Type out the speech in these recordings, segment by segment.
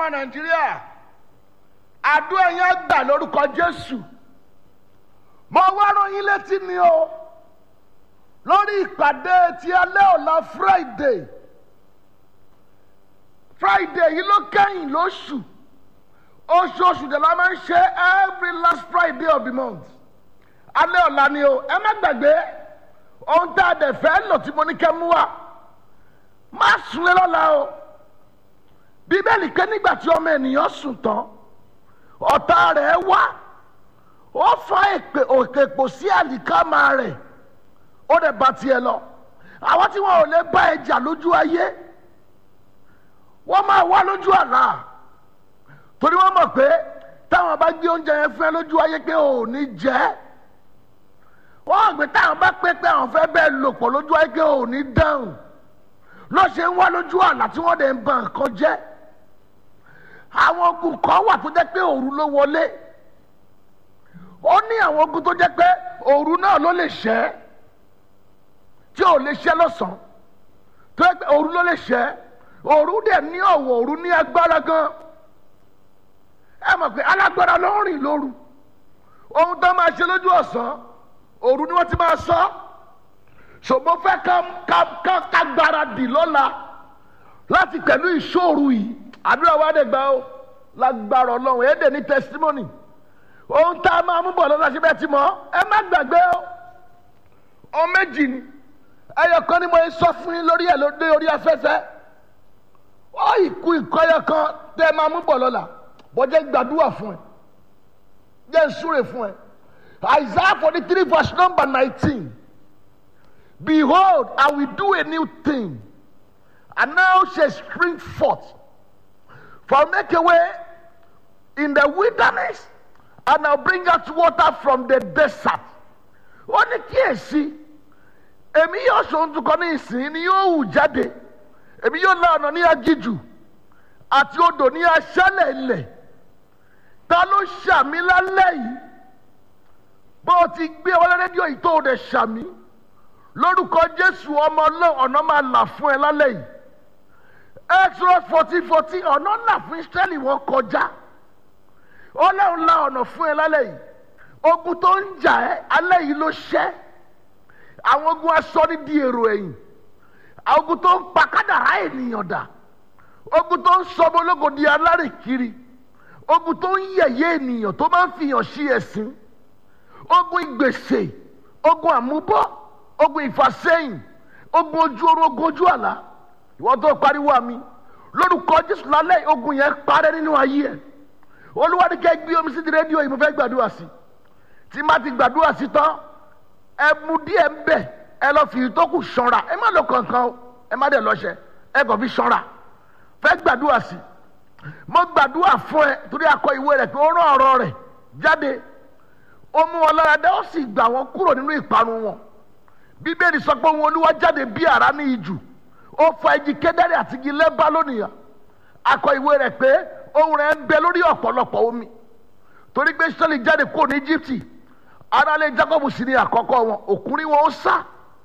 nàìjíríà àdúrà yẹn gbà lórúkọ jésù mo wá rán yín létí ni o lórí ìpàdé ti alẹ́ ọ̀la friday friday yìí ló kẹ́yìn lóṣù oṣooṣù dẹ̀ la máa ń ṣe every last friday of the month alẹ́ ọ̀la ni o ẹ má gbàgbé ohun tá a dẹ̀ fẹ́ lò tí mo ní kẹ́ mú wa má sunlé lọ́la o bíbélì pé nígbà tí ọmọ ènìyàn sùn tán ọ̀tá rẹ̀ wá ó fa èpè òkè pò sí àlìkámà rẹ̀ ó dẹ̀ bá tiẹ̀ lọ àwọn tí wọn ò lè bá ẹ jà lójú ayé wọ́n máa wá lójú àlá torí wọ́n mọ̀ pé táwọn bá gbé oúnjẹ yẹn fún ẹ lójú ayé pé ò ní jẹ́ wọ́n àgbẹ̀ táwọn bá pé pé àwọn fẹ́ bẹ́ẹ̀ lò pọ̀ lójú ayé pé ò ní dáhùn ló ṣe ń wá lójú àlá tí wọ́n dẹ̀ ń ba nǹkan jẹ́ àwọn ogun kan wà tó jẹ́ pé òru ló wọlé ó ní àwọn ogun tó jẹ́ pé òru náà ló lè ṣẹ́ tí ò lè ṣẹ́ lọ́sàn-án tó jẹ́ pé òru ló lè ṣẹ́ òru dẹ̀ ní ọ̀wọ̀ òru ní agbára gan ẹ mọ̀ pé alágbára ló ń rìn lóru ohun tó máa ṣe lójú ọ̀sán òru ni wọ́n ti máa sọ ṣògbọ́n fẹ́ ká ká ká ká gbáradì lọ́la láti pẹ̀lú ìṣòro yìí àdúrà wa dẹ̀ gbà ó lágbára ọlọ́run ẹ̀ dẹ̀ ní testimony ohun tá a máa mú bọ̀ lọ́la ṣe bẹ́ẹ̀ ti mọ̀ ẹ má gbàgbé ó ọ méjì ni ẹyọ kan ni mo sọ fún yín lórí ẹ̀ lóde orí afẹ́fẹ́ ó ìkú ìkọyọ kan tẹ́ ẹ máa mú bọ̀ lọ́la bọ́jẹ́ gbàdúrà fún ẹ jẹ́ ìsúre fún ẹ Isaiah forty three verse number nineteen behold I will do a new thing and now shall spring forth for make a way in the wilderness and I'll bring out water from the desert ó ní kíyèsí èmi yóò ṣòun tukọ̀ ní ìsìn ni yóò hù jáde èmi yóò la ọ̀nà ní aginjù àti odò ní aṣálẹ̀ ilẹ̀ ta ló ṣàmì lálẹ́ yìí bó o ti gbé ọwọ́ rédíò yìí tó o dẹ̀ ṣàmì lórúkọ Jésù ọmọ ọlọ́run ọ̀nà máa là fún ẹ lálẹ́ yìí Exodus fourteen fourteen ọ̀nà là fún Ísírẹ́lì wọn kọjá ọlọ́run la ọ̀nà fún ẹ lálẹ́ yìí ogun tó ń jà ẹ́ alẹ́ yìí ló ṣẹ́ àwọn ogun aṣọ ní di èrò ẹ̀yìn àwọn ogun tó ń pa kádàrá ènìyàn dà ogun tó ń sọmọ ológo di alárìkiri ogun tó ń yẹ̀yẹ́ ènìyàn tó máa ń fihàn sí ẹ̀sìn ogun ìgbèsè ogun àmúbọ́ ogun ìfàsẹ́yìn ogun ojú orun ogun ojú àlá ìwọ́n tó pariwo àmì lórúkọ Jésù lálẹ́ ogun yẹn parẹ́ nínú ayé ẹ̀ olúwa ní kẹ́ gbé omi sí ti rédíò yìí mo fẹ́ gbàdúrà sí tí má ti gbàdúrà sí tán ẹ mu díẹ̀ ń bẹ̀ ẹ lọ fi ìtókù ṣanra ẹ má lọ kankan o ẹ má dẹ̀ lọ́ṣẹ ẹ kàn fi ṣanra fẹ́ gbàdúrà sí mo gbàdúrà fún ẹ torí akọ ìwé rẹ̀ pé ó rán ọ̀rọ̀ rẹ̀ jáde ó mú wọn lára dá ó sì gbà wọn kúrò nínú ìparun wọn bíbélì sọ pé òun olúwa jáde bí àrá ní ijù ó fa igi kédárì àti igi lẹ́bá lónìí akọ ìwé rẹ̀ pé ohùn rẹ̀ ń bẹ lórí ọ̀pọ̀lọpọ̀ omi torí pé sọ́ọ̀lì jáde kúrò ní Íjíbítì aráalé Jákọ́bù sì ni àkọ́kọ́ wọn òkúrin wọn ó sá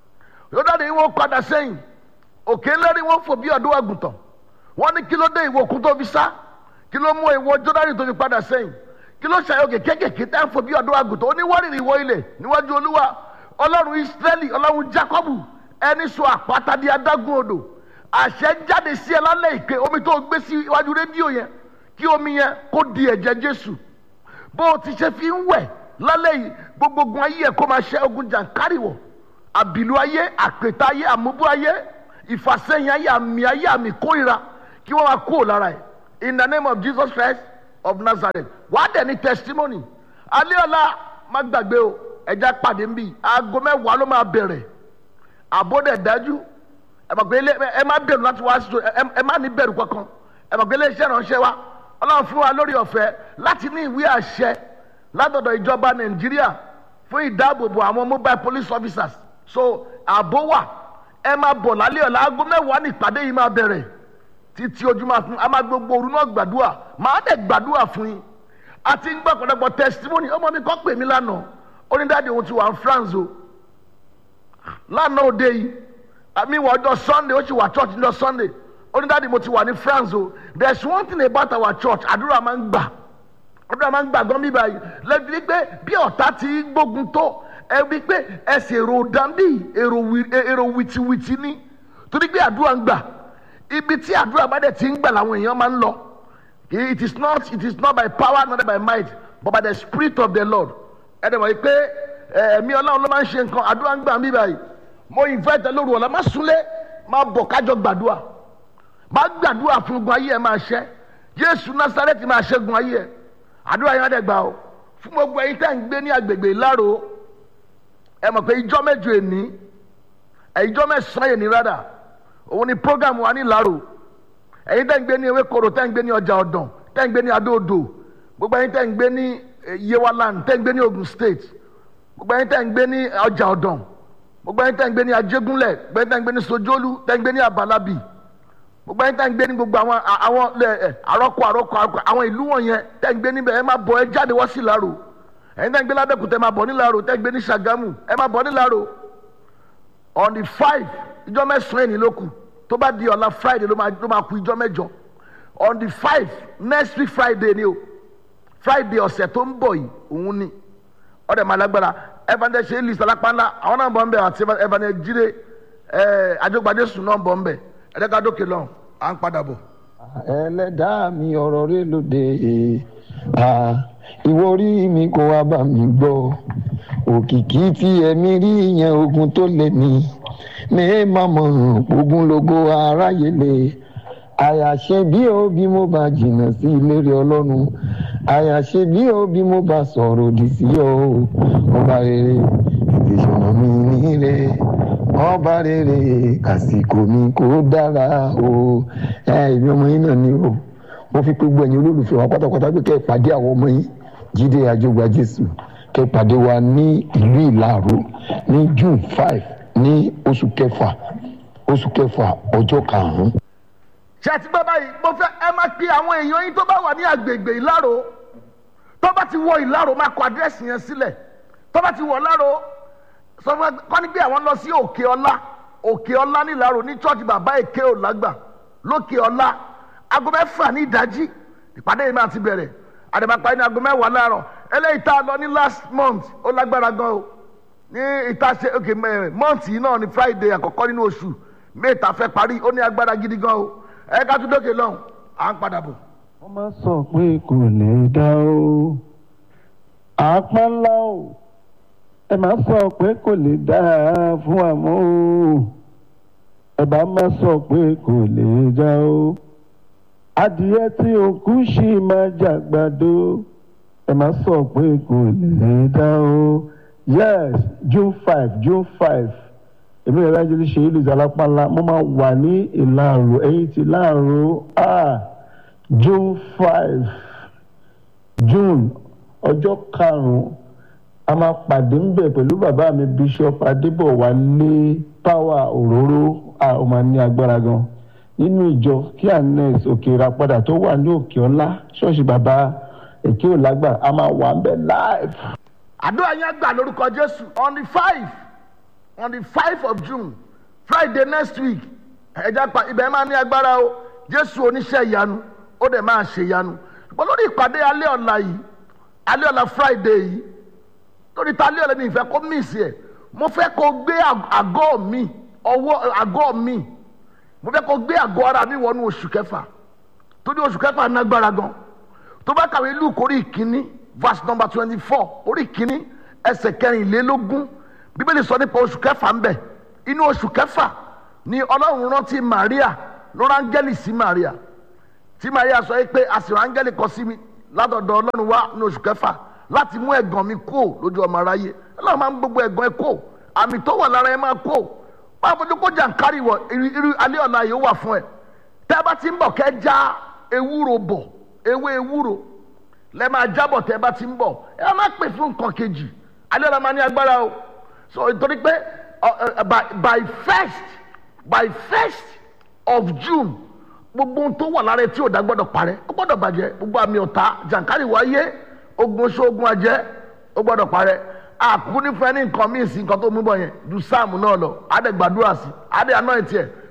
yóò ní wọn padà sẹ́yìn òkè ńlẹ́rìí wọn fò bí ọ̀dọ́ àgùntàn wọn ní kí ló dé ìwọ òkun tó fi sá kí ló mú ìwọ Jọ́dánì tó fi padà sẹ́yìn kí ló ṣàyọkè kékèké tá ń fò bí ọ̀dọ́ àgùntàn ó ní wárìrì ìwọ ilẹ̀ níwájú Olúwa Ọlọ́run Ísírẹ́lì Ọlọ́run Jákọ́bù ẹni sọ àpáta di adágún odò àṣẹ jáde sí ẹ lálẹ́ ìpè omi tó gbé sí iwájú rédíò yẹn kí omi yẹn kó di ẹ̀jẹ̀ Jésù bó o ti ṣe fi ń wẹ̀ lálẹ́ yìí gbogbo ogun ayé ẹ̀ kó máa ṣe ogun jàǹkárìwọ̀ àbìlú ayé àpètà ayé àmúbú ayé ìfàsẹ́yìn ayé àmì ayé àmì kórìíra kí wọ́n máa kúrò lára ẹ̀ in the name of Jesus Christ of Nazareth wàá dẹ̀ ní testimony alẹ́ ọ̀la má gbàgbé o ẹja pàdé ń bì aago mẹ́wàá ló máa bẹ̀rẹ̀ àbọ̀dẹ̀ dájú ẹ mọ̀ pé ẹ má bẹ̀rù láti wá sí ẹ má ní bẹ̀rù kankan ẹ mọ̀ pé iléeṣẹ́ ìránṣẹ́ wa ọlọ́run fún wa lórí ọ̀fẹ́ láti ní ìwé àṣẹ látọ̀dọ̀ ìjọba nàìjíríà fún ìdáàbòbò àwọn mobile police officers so ààbò wà ẹ máa bọ̀ lálẹ́ ọ̀la aago mẹ́wàá ní ìpàdé yìí máa bẹ̀rẹ̀ títí ojú máa fún a máa gbogbo òru náà gbàdúrà máa dẹ̀ gbàdúrà fún yín àti ń gbọ́ ọ̀pọ̀lọpọ̀ testimony ọmọ mi kọ́ pè mí lánàá ó ní dáàdi òun ti wà ní France o lánàá òde yìí àmì ìwà ọjọ́ Sunday ó sì wà church ní ọjọ́ Sunday onídàádi mo ti wà ní France o there is one thing about our church àdúrà máa ń gbà àdúrà máa ń gbà gan bíbá yìí lẹ́bi wípé bí ọ̀tá ti gbógun tó ẹ wípé ẹsẹ̀ èrò dàbí èrò wìtìwìtì ní torí pé àdúrà ń gbà ibi tí àdúrà bá dẹ̀ ti ń gbà làwọn èèyàn máa ń lọ it is not it is not by power not by might but by the spirit of the Lord ẹ dẹ̀ mọ̀ pé ẹ̀mí ọlọ́run ló máa ń ṣe nǹkan àdúrà ń gbà bíbá yìí mo invite lóru ọ̀la má súnlé má bọ̀ kájọ gbàdúrà má gbàdúrà fún gun ayé ẹ máa ṣẹ Jésù Násárẹ́tì máa ṣẹ́gun ayé ẹ àdúrà yẹn á dẹ̀ gbà o fún gbogbo ẹ̀yin tẹ́ ń gbé ní agbègbè Ìlárò ẹ mọ̀ pé ìjọ mẹ́jọ èní ìjọ mẹ́sàn-án èní rádà òun ni program wa ní Ìlárò ẹ̀yin tẹ́ ń gbé ní Ewékòró tẹ́ ń gbé ní ọjà ọ̀dàn tẹ́ ń gbé ní Adó-Odò gbogbo ẹ̀yin tẹ́ ń gbé ní Yewaland tẹ́ ń gbé ní Ogun State gbogbo ẹ̀yin tẹ́ ń gbé ní ọjà ọ̀dàn gbogbo ẹ̀yin tẹ́ ń gbé ní Ajégúnlẹ̀ gbogbo ẹ̀yin tẹ́ ń gbé ní Sojolu tẹ́ ń gbé ní Abalabi gbogbo ẹ̀yin tẹ́ ń gbé ní gbogbo àwọn àwọn àrọ́kọ àrọ́kọ àrọ́kọ àwọn ìlú wọ̀nyẹn tẹ́ ń gbé níbẹ̀ ẹ máa bọ̀ ẹ jáde wá sí Ìlárò ẹ̀yin tẹ́ ń gbé lábẹ́kúta ẹ máa bọ̀ ní Ìlárò tẹ́ ń gbé ní Ṣàgámù ẹ máa bọ̀ ní Ìlárò on the five ìjọ mẹ́sàn-án ènìyàn ló kù tó bá di ọ̀la Friday ló máa ló máa kù ìjọ mẹ́jọ on the five next week Friday ni o Friday ọ̀sẹ̀ tó ń bọ̀ yìí òun ni ọ̀dẹ̀ máa lágbára evangelist ṣe list alápánlá àwọn náà bọ̀ ń bẹ̀ àti evangelist jíde ẹ̀ àjọgbadé sùn náà bọ̀ ń bẹ̀ ẹ̀ẹ́dẹ́ka dókè lọ́hùn à ń padà bọ̀. ẹlẹ́dàá mi ọ̀rọ̀ rẹ lóde ìwọ orí mi kó wá bá mi gbọ́ òkìkí tí ẹ̀mí rí yẹn ogun tó lé ní ní mọ̀mọ́ ogun lógo aráyé lè àyàṣe bí ó bí mo bá jìnnà sí ìlérí ọlọ́run àyàṣe bí ó bí mo bá sọ̀rọ̀ òdì sí ọ ọba rere ìṣọ̀nà mi nílé ọba rere àsìkò mi kò dára o ẹ ìbí ọmọ yín náà ni o mo fi pé gbogbo ẹ̀yin olólùfẹ́ wa pátápátá pé kẹ́ ẹ pàdé àwọn ọmọ yín jíde àjọgbà jésù kẹ́ ẹ pàdé wa ní ìlú ìlàró ní june five ní oṣù kẹfà oṣù kẹfà ọjọ́ karùn-ún. ṣé ẹ ti gbọ́ báyìí mo fẹ́ ẹ máa pe àwọn èèyàn yín tó bá wà ní agbègbè ìlàró tó bá ti wọ ìlàró máa kọ àdírẹ́sì yẹn sílẹ̀ tó bá ti wọ ìlàró sọ fún ẹ kọ́ ni pé àwọn lọ sí òkè ọlá òkè ọlá nílàró ní church bàbá èké òlágbà lókè ọlá aago mẹ́fà ní ìdájí ìpàdé yìí máa ti bẹ̀rẹ̀ àdèmàpá ní aago mẹ́wàá láàárọ̀ eléyìí tá a lọ ní last month ó lágbára gan o ní ìta ṣe ok month yìí náà ní friday àkọ́kọ́ nínú oṣù mẹ́ta fẹ́ parí ó ní agbára gidi gan o ẹ ká tún dókè lọ́hùn à ń padà bọ̀. wọ́n máa sọ pé kò lè dá o àpá ńlá o ẹ máa sọ pé kò lè dá fún àmọ́ o ẹ bá máa sọ pé kò lè dá o adìyẹ tí òkú ṣì máa jàgbàdo ẹ máa sọ pé kò lè dá o yes june five june five èmi rẹ̀ lájẹ́ ṣe ìlú ìzàlápàlà mo máa wà ní ìlàrò ẹ̀yìn ti láàrò ah june five june ọjọ́ karùn-ún a máa pàdé ń bẹ̀ pẹ̀lú bàbá mi bishop adébọ̀wálé power òróró a ó máa ní agbára gan nínú ìjọ kí anes òkè ìràpadà tó wà ní òkè ọlá ṣọ́ọ̀ṣì bàbá èké òlágbà a máa wà ń bẹ̀ live. àdúrà yẹn gbà lórúkọ jésù on the five on the five of june friday next week ẹja pa ibẹ̀ máa ní agbára o jésù oníṣẹ́ ìyanu ó dẹ̀ máa ṣe ìyanu ṣùgbọ́n lórí ìpàdé alẹ́ ọ̀la yìí alẹ́ ọ̀la friday yìí lórí ta alẹ́ ọ̀la mi ìfẹ́ kó miss ẹ̀ mo fẹ́ kó gbé àgọ́ mi ọwọ́ àgọ́ mi mo fẹ́ kó gbé àgọ́ ara mi wọnú oṣù kẹfà torí oṣù kẹfà nágbára gan tó bá kàwé luke orí ìkíní verse number twenty four orí ìkíní ẹsẹ̀ kẹrìnlélógún bíbélì sọ nípa oṣù kẹfà ń bẹ inú oṣù kẹfà ni ọlọ́run rántí maria ló rángẹ́lì sí maria tí maria sọ pé àsìrò áńgẹ́lì kọ sí mi látọ̀dọ̀ ọlọ́run wá ní oṣù kẹfà láti mú ẹ̀gàn mi kó lójú ọmọ aráyé ọlọ́run máa ń gbogbo ẹ̀gàn ẹ kó àmì tó wà lára ẹ máa kó máa fojú kó jàǹkárì wọ irú alẹ́ ọ̀la yìí ó wà fún ẹ tẹ́ ẹ bá ti ń bọ̀ kẹ́ já ewúro bọ̀ ewé ewúro lẹ́ máa jábọ̀ tẹ́ ẹ bá ti ń bọ̀ ẹ má pè fún nǹkan kejì alẹ́ ọ̀la máa ní agbára o so nítorí pé by by first by first of june gbogbo ohun tó wà lára ẹ tí ò dá gbọ́dọ̀ parẹ́ ó gbọ́dọ̀ bàjẹ́ gbogbo àmì ọ̀tá jàǹkárì wáyé ogun oṣù ogun ajẹ́ ó gbọ́dọ̀ parẹ́ àkúkú nífẹ̀ẹ́ ní nǹkan míì sí nǹkan tó mú bọ̀ yẹn ju sáàmù náà lọ adẹ gbàdúrà sí adẹ aná ẹ̀ tiẹ̀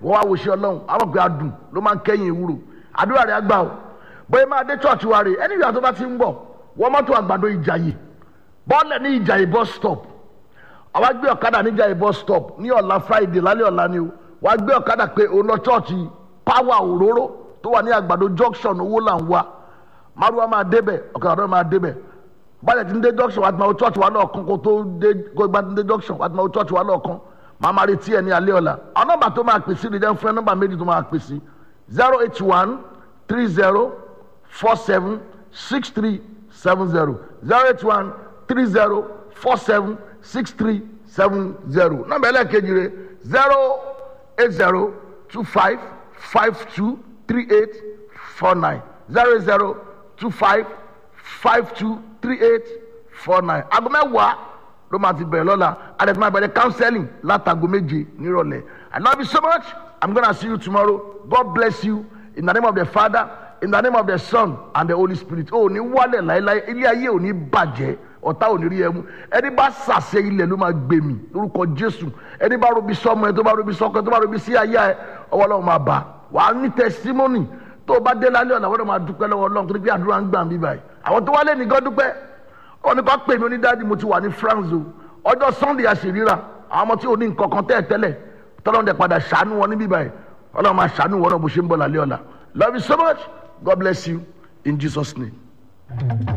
wọ́n wá wo ṣe ọlọ́run àwọn pé adùn ló máa ń kẹ́yìn ewúro àdúrà rẹ̀ àgbà o bóyá máa dé church wa rè ẹni ìyá tó bá ti ń bọ̀ wọ́n mọ́tò àgbàdo ìjàyè bọ́ọ̀lẹ̀ ní ìjàyè bus stop àwa gbé ọ̀kadà ní ìjàyè bus stop ní ọ̀la friday lálẹ́ ọ̀la ni o wàá gbé ọ̀kadà pé òun lọ church power òróró tó wà ní àgbàdo junction owó là ń wá márùwá máa débẹ̀ ọ̀kadà náà máa débẹ̀ báyìí ti ń dé junction wàá ti máa wo church wa lọ́ọ̀kan kó tó dé kó gbá ti ń dé junction wàá ti máa wo church wa lọ́ọ̀kan màá máa retí ẹ ní alẹ́ ọ̀la àwọn nọ́mbà tó máa pèsè ní jẹun fún ẹ nọ́mbà méjì tó máa pèsè zero eight one three zero four seven six three seven zero zero eight one three zero four seven six three seven zero nọ́mbà ẹlẹ́ẹ̀kejì rẹ zero eight zero two five five two three eight four nine zero eight zero two five five two three eight four nine aago mẹ́wàá ló máa ti bẹ̀rẹ̀ lọ́la àdètí máa bẹ̀rẹ̀ counseling látago méje nírọ̀lẹ́ I love you so much I'm gonna see you tomorrow God bless you in the name of the Father in the name of the Son and the Holy Spirit o ò ní wálẹ̀ láéláé ilé ayé ò ní bàjẹ́ ọ̀tá ò ní rí ẹmu ẹni bá sàṣẹ ilẹ̀ ló máa gbé mi lórúkọ Jésù ẹni bá robi sọmọ ẹ tó bá robi sọkọ ẹ tó bá robi sí ayé ẹ ọwọ́ Ọlọ́run máa bá wàá ní testimony tó o bá dé lálẹ́ ọ̀nà wọ́n máa dúpẹ́ lọ́wọ́ Ọlọ́run torí pé àdúrà ń gbà mí báyìí àwọn tó wálé nìkan dúpẹ́ wọn ní kó pè mí onídàájú mo ti wà ní France o ọjọ́ Sunday àṣìríra àwọn ọmọ tí ò ní nǹkan kan tẹ́ ẹ tẹ́lẹ̀ tọ́lọ́run dẹ̀ padà ṣàánú wọn níbí báyìí Ọlọ́run máa ṣàánú wọn náà bó ṣe ń bọ̀ lálẹ́ ọ̀la love you so much God bless you in Jesus name.